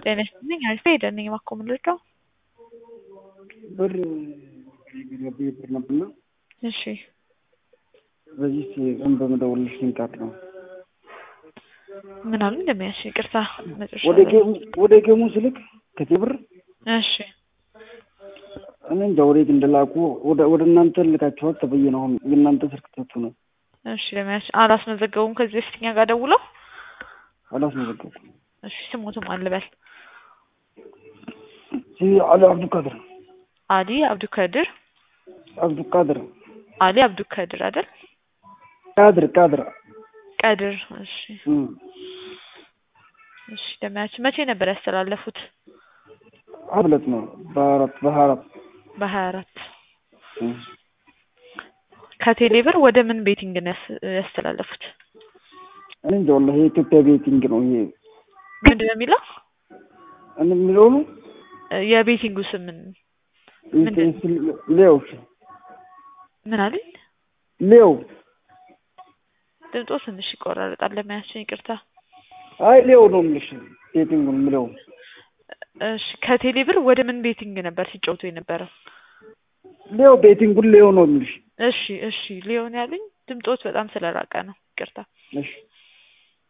ጤና ይስጥልኝ አሪፍ ሄደን ነኝ እባክዎ ምን ልርዳው? ብር ገቢ ብር ነበርና እሺ በዚህ ቀን በመደወልሽ ልንቃት ነው። ምን አሉ እንደሚያሽ ይቅርታ መጨረሻ ወደ ጌሙ ወደ ጌሙ ስልክ ከቴ ብር እሺ እኔ እንጃ ወዴት እንደላኩ ወደ ወደ እናንተ ልካችኋል ተብዬ ነው። አሁን የእናንተ ስልክ ተቱ ነው እሺ ለሚያሽ አላስመዘገቡም ከዚህ በፊት እኛ ጋር ደውለው አላስመዘገብኩም። እሺ ስሙትም አልበል ሲ አሊ አብዱልቃድር አሊ አብዱከድር አብዱልቃድር አሊ አብዱከድር አይደል ቃድር ቃድር ቀድር እሺ እም እሺ ለሚያች መቼ ነበር ያስተላለፉት? አብለት ነው በአራት በሀያ አራት በሀያ አራት እም ከቴሌ ብር ወደ ምን ቤቲንግ ነው ያስ- ያስተላለፉት? እኔ እንጃ ወላሂ የኢትዮጵያ ቤቲንግ ነው ይሄ ምንድን ነው የሚለው እኔ የሚለው ነው እ የቤቲንጉ ስም ምን ምንድን? ሌው ምን አሉኝ? ሌው ድምጦ ትንሽ ይቆራረጣል ለሚያችን ይቅርታ። አይ ሌው ነው የምልሽ ቤቲንጉን የምለው እሺ ከቴሌ ብር ወደ ምን ቤቲንግ ነበር ሲጫወቱ የነበረው? ሌው ቤቲንጉን ሌው ነው የምልሽ እሺ እሺ ሊሆን ያሉኝ ድምጦት በጣም ስለራቀ ነው ይቅርታ። እሺ